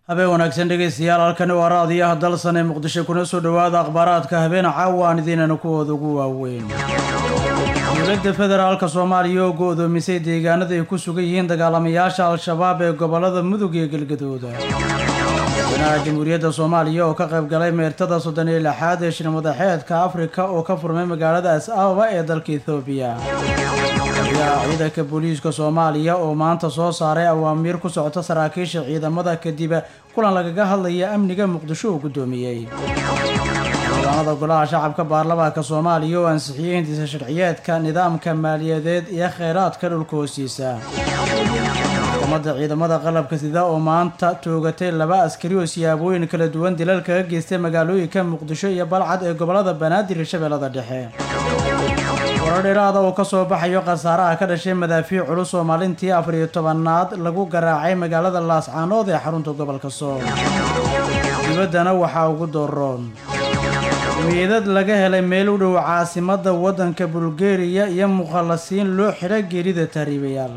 habeen wanaagsan dhegaystayaal halkani waa raadiyaha dalsan ee muqdisho kuna soo dhowaada akhbaaraadka habeena caawa aan idiinana kuwooda ugu waaweyn dowladda federaalka soomaaliya oo go-doomisay deegaanada ay ku sugan yihiin dagaalamayaasha al-shabaab ee gobolada mudug iyo galgadooda madaxweynaha jamhuuriyadda soomaaliya oo ka qayb galay meertada soddon iyo lixaad ee shirmadaxeedka afrika oo ka furmay magaalada as ababa ee dalka ethoobiya ayaa ciidanka booliiska soomaaliya oo maanta soo saaray awaamiir ku socota saraakiisha ciidamada kadib kulan lagaga hadlaya amniga muqdisho uu guddoomiyey ciidamada golaha shacabka baarlamaanka soomaaliya oo ansixiyey hindisa sharciyeedka nidaamka maaliyadeed iyo kheyraadka dhulka hoostiisa xukuumadda ciidamada qalabka sida oo maanta toogatay laba askari oo siyaabooyin kala duwan dilal kaga geystay magaalooyinka muqdisho iyo balcad ee gobolada banaadir iyo shabeellada dhexe warar dheeraada oo kasoo baxayo khasaaraha ka dhashay madaafiic culus oo maalintii afar iyo tobanaad lagu garaacay magaalada laascaanood ee xarunta gobolka sool dibaddana waxaa ugu doroon meedad laga helay meel u dhow caasimadda waddanka bulgariya iyo mukhallasiin loo xidha geerida tahriibayaal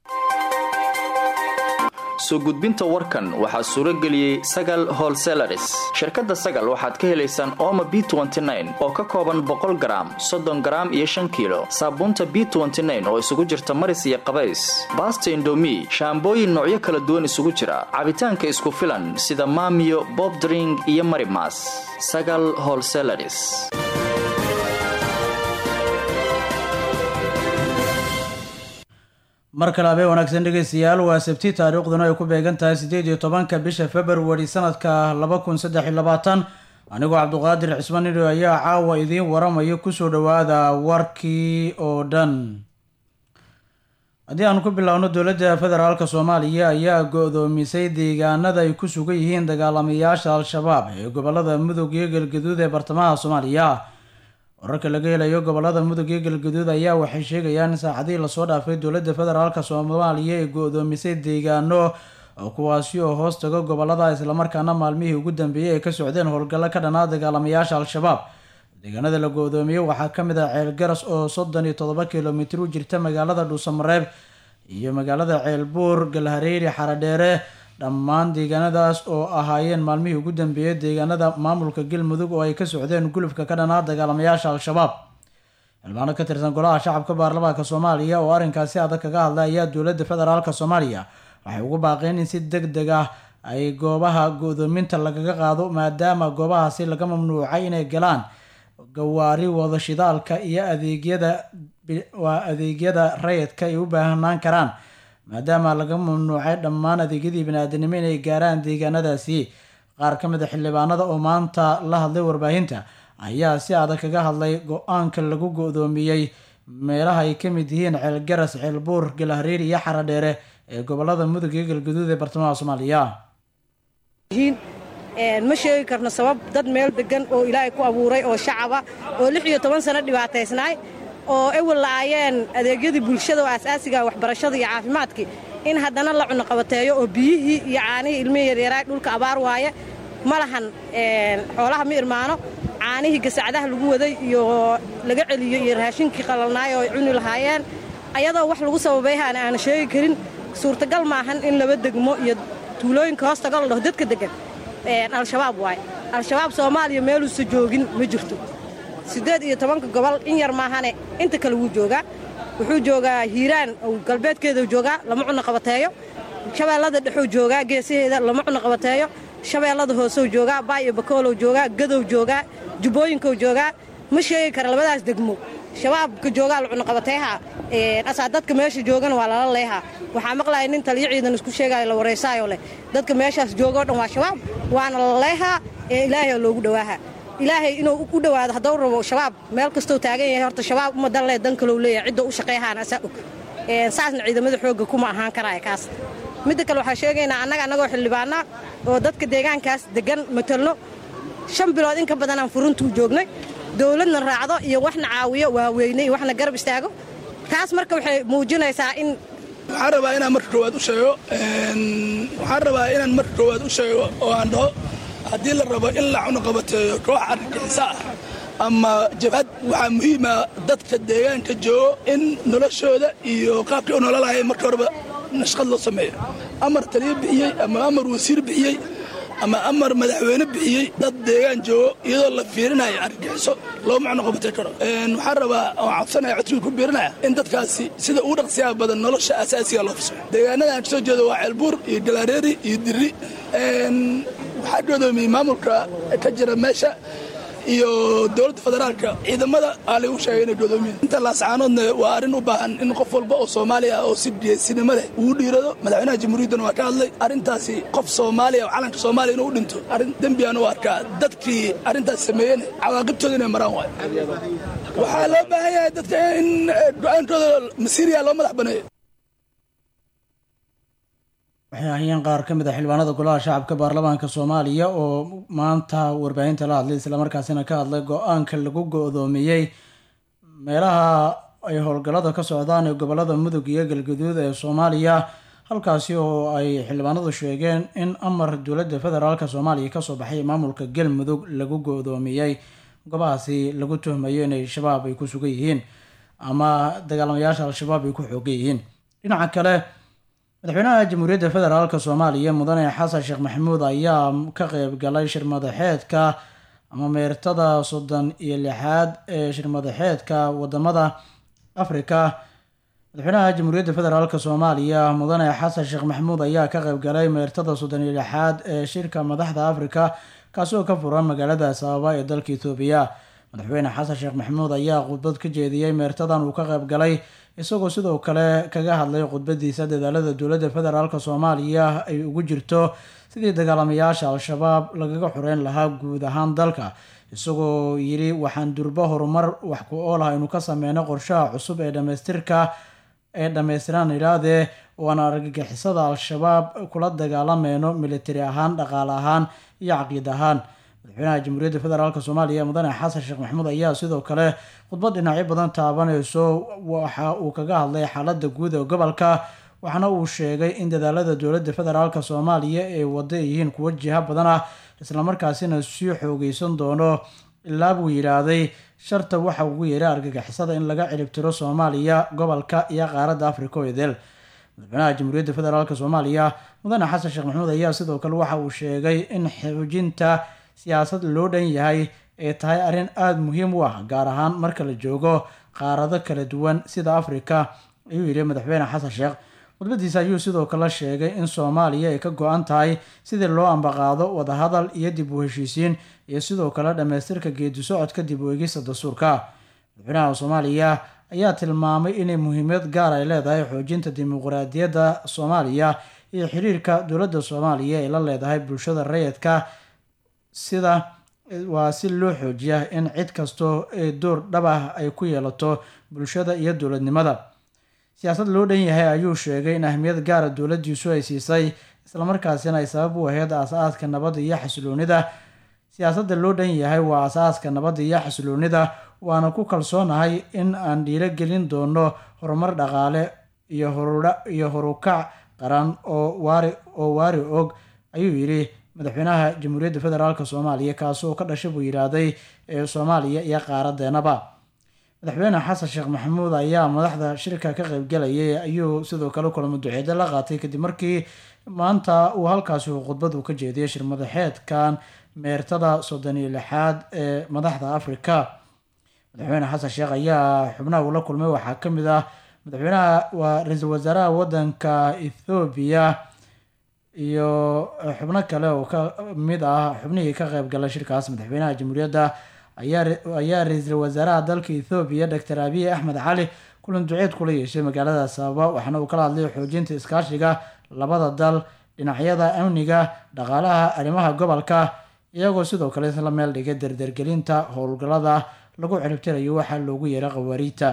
soo gudbinta warkan waxaa suuro geliyey sagal holselaris shirkadda sagal waxaad ka helaysaan ooma b oo ka kooban boqol garaam soddon garaam iyo shan kiilo saabuunta b oo isugu jirta maris iyo qabays baasta indomi shaambooyin noocyo kala duwan isugu jira cabitaanka isku filan sida maamiyo bobdring iyo marimas sagal holselaris mar kale habeen wanaagsan dhegaystayaal waa sabti taariikhduna ay ku beegan tahay siddeed iyo tobanka bisha februari sanadka laba kun saddex iyo labaatan anigoo cabduqaadir cismaan nidho ayaa caawa idiin waramayo kusoo dhowaada warkii oo dhan haddii aanu ku biloawno dowladda federaalk soomaaliya ayaa go-doomisay deegaanada ay ku sugan yihiin dagaalamayaasha al-shabaab ee gobolada mudug iyo galgaduud ee bartamaha soomaaliya wararka laga helayo gobolada mudug iyo galgaduud ayaa waxay sheegayaan in saacadihii lasoo dhaafay dowladda federaalk soomaaliya ee go-doomisay deegaano kuwaasi oo hoos tago gobolada islamarkaana maalmihii ugu dambeeyey ay ka socdeen howlgallo ka dhanaa dagaalamayaasha al-shabaab deegaanada la go-doomiyey waxaa ka mid ah ceelgaras oo soddon iyo toddoba kilomitir u jirta magaalada dhuusamareeb iyo magaalada ceelbuur galhareeri xaradheere dhammaan deegaanadaas oo ahaayeen maalmihii ugu dambeeyey deegaanada maamulka galmudug oo ay ka socdeen gulufka ka dhanaa dagaalamayaasha al-shabaab xildhibaano ka tirsan golaha shacabka baarlamaanka soomaaliya oo arrinkaasi adag kaga hadlay ayaa dowladda federaalk soomaaliya waxay ugu baaqeen in si deg deg ah ay goobaha go-doominta lagaga qaado maadaama goobahaasi laga mamnuucay inay galaan gawaari wada shidaalka iyo adeegyada waa adeegyada rayidka ay u baahnaan karaan maadaama laga mamnuucay dhammaan adeegyadii bani-aadanimo inay gaaraan deegaanadaasi qaar ka mid a xildhibaanada oo maanta la hadlay warbaahinta ayaa si adag kaga hadlay go-aanka lagu go-doomiyey meelaha ay ka mid yihiin ceelgaras ceelbuur galahriir iyo xaradheere ee gobolada mudug iyo galgaduud ee bartamaha soomaaliya ma sheegi karno sabab dad meel degan oo ilaahay ku abuuray oo shacaba oo lix iyo toban sano dhibaataysnaay oo ewel la'aayeen adeegyadii bulshada oo aasaasiga waxbarashada iyo caafimaadkii in haddana la cunoqabateeyo oo biyihii iyo caanihii ilmihii yaryaraay dhulka abaar waaye ma lahan xoolaha ma irmaano caanihii gasacdaha lagu waday iyo laga celiyo iyo raashinkii qalalnaay oo ay cuni lahaayeen ayadoo wax lagu sababayhaana aana sheegi karin suurtagal maahan in laba degmo iyo tuulooyinka hoos tago la dhaho dadka degan al-shabaab waaye al-shabaab soomaaliya meeluusa joogin ma jirto siddeed iyo tobanka gobol in yar maahane inta kale wuu joogaa wuxuu joogaa hiiraan galbeedkeeda joogaa lama cuno qabateeyo shabeellada dhexuu joogaa geesaheeda lama cuno qabateeyo shabeellada hoosew joogaa baay iyo bakoolow joogaa gadow joogaa jubbooyinkow joogaa ma sheegi kara labadaas degmo shabaabka joogaa la cunoqabateeha asaa dadka meesha joogana waa lala leehaa waxaa maqlaya nin taliyo ciidan isku sheegaayo la waraysaayo leh dadka meeshaas joogoo dhan waa shabaab waana la leehaa ee ilaahay loogu dhowaaha ilaahay inuu u dhowaado hadduu rabo shabaab meel kastou taagan yahay horta shabaab uma dan leh dan kalou leeyahay ciddoo u shaqeehaana asaa og saasna ciidamada xoogga kuma ahaan karaya kaas midda kale waxaa sheegaynaa annaga annagoo xildhibaana oo dadka deegaankaas degan matalno shan bilood in ka badanaan furuntuu joognay dowladna raacdo iyo waxna caawiyo waaweynay iyo waxna garab istaago taas marka waxay muujinaysaa in waxaan rabaa inaan marka koowaad u sheego waxaan rabaa inaan marka koowaad u sheego oo aan dhaho haddii la rabo in la cunuqabateeyo koox argagixisa ah ama jabhad waxaa muhiima dadka deegaanka joogo in noloshooda iyo qaabkii u nololahaya marka horeba nashqad loo sameeyo amar taliyo bixiyey ama amar wasiir bixiyey ama amar madaxweyne bixiyey dad deegaan joogo iyadoo la fiirinayo argagixiso loo macno qabatay karo waxaan rabaa oo codsanaya codkii ku biirinaya in dadkaasi sida ugu dhaqsiyaha badan nolosha asaasiga loo fasaxo deegaanada aan kasoo jeedo waa ceelbuur iyo galaareeri iyo diri waxaa godoomiyey maamulka ka jira meesha iyo dowladda federaalka ciidamada aa lagu sheegay inay godoomiyen inta laascaanoodna waa arrin u baahan in qof walba oo soomaaliya ah oo si geesinimo leh ugu dhiirado madaxweynaha jamhuuriyaddana waa ka hadlay arrintaasi qof soomaaliya oo calanka soomaaliya inuu u dhinto arrin dembigaan u arkaa dadkii arrintaas sameeyena cawaaqibtooda inay maraan waayo waxaa loo baahan yahay dadka in go-aankooda masiiriya loo madax baneeyo waxay ahayeen qaar ka mid a xildhibaanada golaha shacabka baarlamaanka soomaaliya oo maanta warbaahinta la hadlay islamarkaasina ka hadlay go-aanka lagu go-doomiyey meelaha ay howlgallada ka socdaan ee gobolada mudug iyo galgaduud ee soomaaliya halkaasi oo ay xildhibaanadu sheegeen in amar dowladda federaalk soomaaliya kasoo baxay maamulka galmudug lagu go-doomiyey gobahaasi lagu tuhmayo inay shabaab ay ku sugan yihiin ama dagaalamayaasha al-shabaab ay ku xoogan yihiin dhinaca kale madaxweynaha jamhuuriyadda federaalk soomaaliya mudane xasan sheekh maxamuud ayaa ka qeyb galay shirmadaxeedka ama meertada soddon iyo lixaad ee shirmadaxeedka wadamada afrika madaxweynaha jamhuuriyadda federaalk soomaaliya mudane xasan sheekh maxamuud ayaa ka qeyb galay meertada soddon iyo lixaad ee shirka madaxda afrika kaasi oo ka furan magaalada sababa ee dalka ethoobiya madaxweyne xasan sheekh maxamuud ayaa khudbad ka jeediyey meertadan uu ka qeyb galay isagoo sidoo kale kaga hadlay khudbadiisa dadaalada dowladda federaalk soomaaliya ay ugu jirto sidii dagaalamayaasha al-shabaab lagaga xoreyn lahaa guud ahaan dalka isagoo yiri waxaan durbo horumar wax ku ool ah aynu ka sameynay qorshaha cusub ee dhamaystirka ee dhammaystiran idhaahdee oo aan argagixisada al-shabaab kula dagaalameyno militari ahaan dhaqaale ahaan iyo caqiid ahaan madaxweynaha jamhuuriyadda federaalk soomaaliya mudane xasan sheekh maxamuud ayaa sidoo kale khudbad dhinacyo badan taabaneyso waxa uu kaga hadlay xaalada guud ee gobolka waxaana uu sheegay in dadaalada dowladda federaalk soomaaliya ee wada yihiin kuwo jiha badan ah islamarkaasina sii xoogeysan doono ilaa buu yidhaahday sharta waxa ugu yeeray argagixisada in laga ciribtiro soomaaliya gobolka iyo qaaradda africa oo idil madaxweynaha jamhuuriyadda federaalk soomaaliya mudane xasan sheekh maxamuud ayaa sidoo kale waxa uu sheegay in xoojinta siyaasad loo dhan yahay ay tahay arrin aada muhiim u ah gaar ahaan marka la joogo qaarado kala duwan sida afrika ayuu yidhi madaxweyne xasan sheekh khudbadiisa ayuu sidoo kale sheegay in soomaaliya ay ka go-an tahay sidii loo ambaqaado wadahadal iyo dib u heshiisiin iyo sidoo kale dhammaystirka geedi socodka dib u eegista dastuurka madaxweynaha soomaaliya ayaa tilmaamay inay muhiimad gaar ay leedahay xoojinta dimuqraadiyadda soomaaliya iyo xiriirka dowladda soomaaliya ay la leedahay bulshada rayidka sida waa si loo xoojiya in cid kastoo ee door dhab ah ay ku yeelato bulshada iyo dowladnimada siyaasad loo dhan yahay ayuu sheegay in ahmiyad gaara dowladiisu ay siisay islamarkaasina ay sabab u ahayd aas-aaska nabadda iyo xasiloonida siyaasadda loo dhan yahay waa aas-aaska nabadda iyo xasiloonida waana ku kalsoonahay in aan dhiirogelin doono horumar dhaqaale iyo horudha iyo horukac qaran oo waari oo waari og ayuu yidhi madaxweynaha jamhuuriyadda federaalk soomaaliya kaasi oo ka dhashay buu yidhaahday ee soomaaliya iyo qaaradeenaba madaxweyne xasan sheekh maxamuud ayaa madaxda shirka ka qeybgalayay ayuu sidoo kale kulamo duceedo la qaatay kadib markii maanta uu halkaasi uu khudbadu ka jeediyay shir madaxeedkan meertada soddon iyo lixaad ee madaxda afrika madaxweyne xasan sheekh ayaa xubnaha uu la kulmay waxaa ka mid ah madaxweynaha waa ra-iisul wasaaraha waddanka ethoobiya iyo xubno kale oo ka mid ah xubnihii ka qeyb galay shirkaas madaxweynaha jamhuuriyadda ayaa ra-iisul wasaaraha dalka ethoobiya doctor abiy axmed cali kulan duceed kula yeeshay magaalada sababa waxaana uu kala hadlay xoojinta iskaashiga labada dal dhinacyada amniga dhaqaalaha arrimaha gobolka iyagoo sidoo kale isla meel dhigay dardargelinta howlgallada lagu ciribtirayo waxaa loogu yeera khawaariijta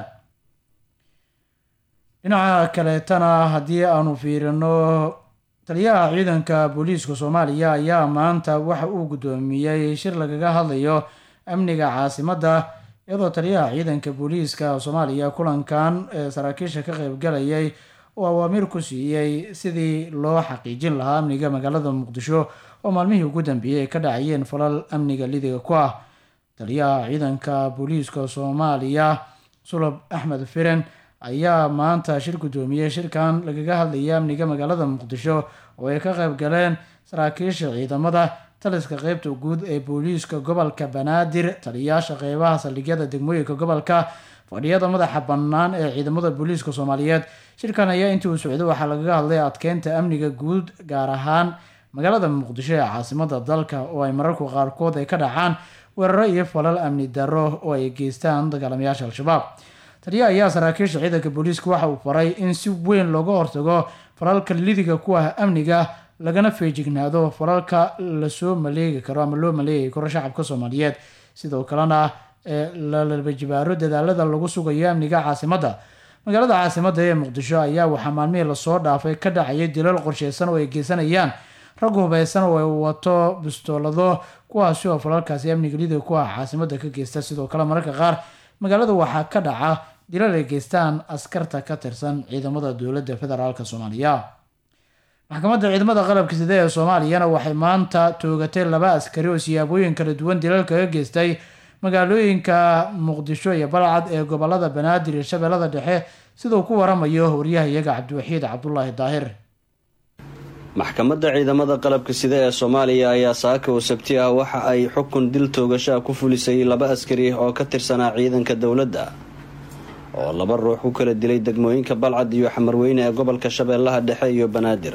dhinaca kaleetana haddii aanu fiirino taliyaha ciidanka booliiska soomaaliya ayaa maanta waxa uu guddoomiyey shir lagaga hadlayo amniga caasimadda iyadoo taliyaha ciidanka booliiska soomaaliya kulankan ee saraakiisha ka qeybgalayay oo awaamiir ku siiyey sidii loo xaqiijin lahaa amniga magaalada muqdisho oo maalmihii ugu dambeeyey ay ka dhacayeen falal amniga lidiga ku ah taliyaha ciidanka booliiska soomaaliya sulab axmed firen ayaa maanta shir guddoomiyey shirkan lagaga hadlaya amniga magaalada muqdisho oo ay ka qayb galeen saraakiisha ciidamada taliska qeybta guud ee booliiska gobolka banaadir taliyayaasha qeybaha saldhigyada degmooyinka gobolka fadhiyada madaxa bannaan ee ciidamada booliiska soomaaliyeed shirkan ayaa intii uu socday waxaa lagaga hadlay adkeynta amniga guud gaar ahaan magaalada muqdisho ee caasimada dalka oo ay mararku qaarkood ay ka dhacaan weeraro iyo falal amni darro oo ay geystaan dagaalamayaasha al-shabaab taliya ayaa saraakiisha ciidanka booliiska waxa uu faray in si weyn looga hortago falalka lidiga ku ah amniga lagana feejignaado falalka lasoo maleegi karo ama loo maleegi karo shacabka soomaaliyeed sidoo kalena la labajibaaro dadaalada lagu sugayo amniga caasimadda magaalada caasimadda ee muqdisho ayaa waxaa maalmihii lasoo dhaafay ka dhacayay dilal qorsheysan oo ay geysanayaan rag hubeysan oo ay wato bistoolado kuwaasi oo falalkaasi amniga lidiga ku ah caasimadda ka geysta sidoo kale mararka qaar magaalada waxaa ka dhaca dilal ay geystaan askarta ka tirsan ciidamada dowladda federaalk soomaaliya maxkamadda ciidamada qalabka side ee soomaaliyana waxay maanta toogatay laba askari oo siyaabooyin kala duwan dilal kaga geystay magaalooyinka muqdisho iyo balcad ee gobolada banaadir iyo shabeellada dhexe siduu ku waramayo waryahayaga cabdiwaxiid cabdulaahi daahir maxkamadda ciidamada qalabka sida ee soomaaliya ayaa saaka oo sabti ah waxa ay xukun dil toogashaa ku fulisay laba askari oo ka tirsanaa ciidanka dowladda oo laba ruux ku kala dilay degmooyinka balcad iyo xamarweyne ee gobolka shabeellaha dhexe iyo banaadir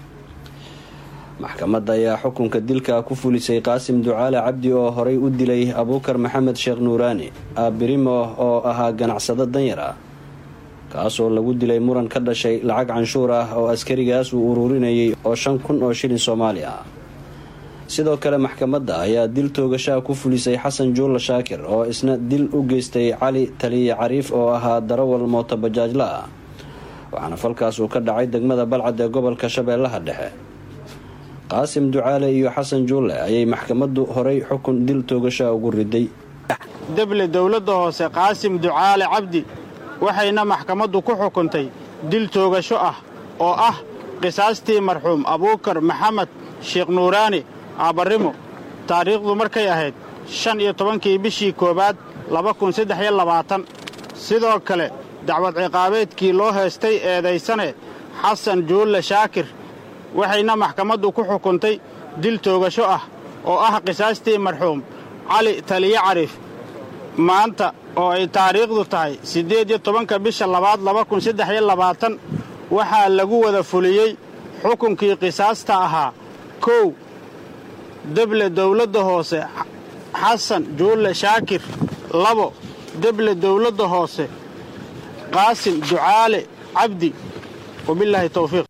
maxkamadda ayaa xukunka dilka ku fulisay qaasim ducaale cabdi oo horay u dilay abuukar maxamed sheekh nuuraani aabirimo oo ahaa ganacsado danyar ah kaasoo lagu dilay muran ka dhashay lacag canshuur ah oo askarigaas uu ururinayay oo shan kun oo shilin soomaali ah sidoo kale maxkamadda ayaa dil toogashaa ku fulisay xasan juulla shaakir oo isna dil u geystay cali taliye cariif oo ahaa darawal mooto bajaajla ah waxaana falkaas uu ka dhacay degmada balcad ee gobolka shabeellaha dhexe qaasim ducaale iyo xasan juulle ayay maxkamaddu horay xukun dil toogashaa ugu riday deble dowladda hoose qaasim ducaale cabdi waxayna maxkamaddu ku xukuntay dil toogasho ah oo ah qisaastii marxuum abuukar maxamed sheekh nuuraani aabarrimo taariikhdu markay ahayd shan iyo tobankii bishii koowaad laba kun saddex iyo labaatan sidoo kale dacwad ciqaabeedkii loo heestay eedaysane xasan juulle shaakir waxayna maxkamaddu ku xukuntay dil toogasho ah oo ah qisaastii marxuum cali taliye cariif maanta oo ay taariikhdu tahay siddeed iyo tobanka bisha labaad laba kun saddex iyo labaatan waxaa lagu wada fuliyey xukunkii qisaasta ahaa kow deble dowladda hoose xasan juulle shaakir labo deble dowladda hoose qaasim ducaale cabdi wabilaahi towfiiq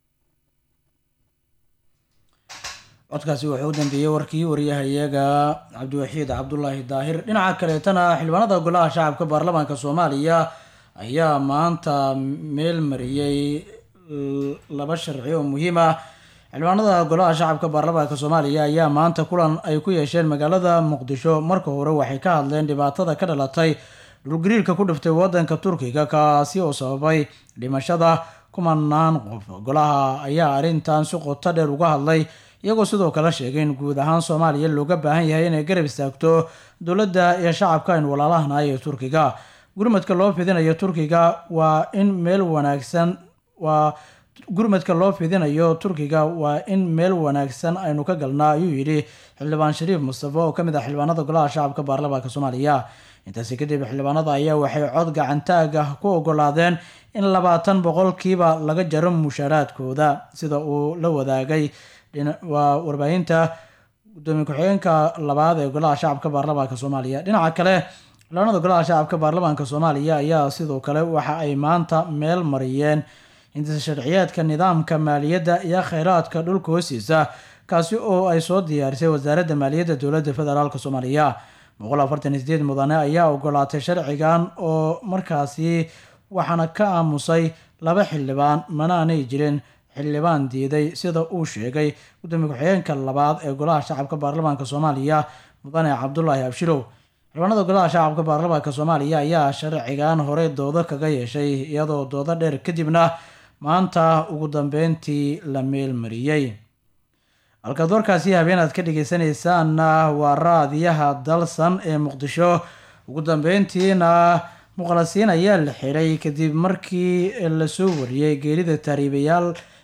codkaasi wuxuu u dambeeyey warkii waryahayaga cabdiwaxiid cabdulaahi daahir dhinaca kaleetana xildhibaanada golaha shacabka baarlamaanka soomaaliya ayaa maanta meel mariyey laba sharci oo muhiim ah xildhibaanada golaha shacabka baarlamaanka soomaaliya ayaa maanta kulan ay ku yeesheen magaalada muqdisho marka hore waxay ka hadleen dhibaatada ka dhalatay dhulgariirka ku dhiftay wadanka turkiga kaasi oo sababay dhimashada kumanaan qof golaha ayaa arrintan si qoto dheer uga hadlay iyagoo sidoo kale sheegay in guud ahaan soomaaliya looga baahan yahay inay garab istaagto dowladda iyo shacabka aynu walaalahanahay ee turkiga gurmadka loo fidinayo turkiga waa in meel wanaagsan waa gurmadka loo fidinayo turkiga waa in meel wanaagsan aynu ka galnaa ayuu yidhi xildhibaan shariif mustafa oo kamid ah xildhibaanada golaha shacabka baarlamaanka soomaaliya intaasi kadib xildhibaanada ayaa waxay cod gacantaag ah ku ogolaadeen in labaatan boqolkiiba laga jaro mushaaraadkooda sida uu la wadaagay waa warbaahinta gudoomiye ku-xigeenka labaad ee golaha shacabka baarlamaanka soomaaliya dhinaca kale xildhibaanada golaha shacabka baarlamaanka soomaaliya ayaa sidoo kale waxa ay maanta meel mariyeen hindisa sharciyeedka nidaamka maaliyadda iyo kheyraadka dhulka hoostiisa kaasi oo ay soo diyaarisay wasaaradda maaliyadda dowladda federaalk soomaaliya boqol afartan iyo sideed mudane ayaa ogolaatay sharcigan oo markaasi waxaana ka aamusay laba xildhibaan mana aanay jirin xildhibaan diiday sida uu sheegay gudoomiye ku-xigeenka labaad ee golaha shacabka baarlamaanka soomaaliya mudane cabdulaahi abshirow xildhibaanada golaha shacabka baarlamaanka soomaaliya ayaa sharcigan horey doodo kaga yeeshay iyadoo doodo dheer kadibna maanta ugu dambeyntii la meel mariyey halkaad warkaasi habeen aad ka dhegeysanaysaanna waa raadiyaha dalsan ee muqdisho ugu dambeyntiina muqalasiin ayaa la xiray kadib markii lasoo wariyey geerida taariibayaal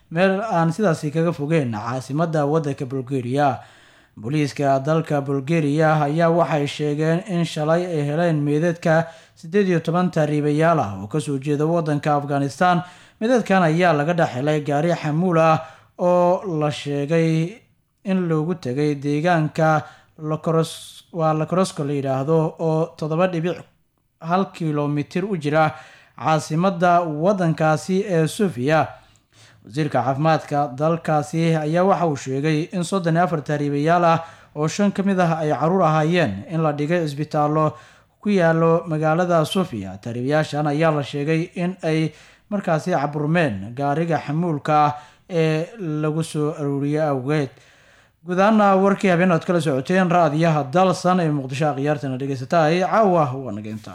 meel aan sidaasi kaga fogeyn caasimada wadanka bulgaria booliiska dalka bulgaria ayaa waxay sheegeen in shalay ay heleen meedadka siddeed iyo toban taariibayaal ah oo kasoo jeeda wadanka afghanistan meedadkan ayaa laga dhex helay gaari xamuul ah oo la sheegay in loogu tegay deegaanka lacros waa lacrosko la yidhaahdo oo toddoba dhibic hal kilomitir u jira caasimada wadankaasi ee sofia wasiirka caafimaadka dalkaasi ayaa waxa uu sheegay in soddon iyo afar taariibayaal ah oo shan ka mid ah ay caruur ahaayeen in la dhigay isbitaallo ku yaalo magaalada sofia taariibayaashan ayaa la sheegay in ay markaasi caburmeen gaariga xamuulka ah ee lagu soo arooriyey awgeed guud ahaana warkii habeen aad kala socoteen raadiyaha dalsan ee muqdisho akhyaartana dhegeysataay caawa waa nageynta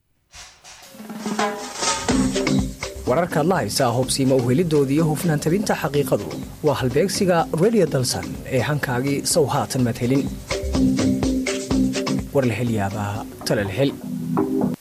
wararkaad la haysaa hobsiima uhelidooda iyo hufnaan tabinta xaqiiqadu waa halbeegsiga redio dalsan ee hankaagii sow haatan madhelin war la hel yaabaa talal hel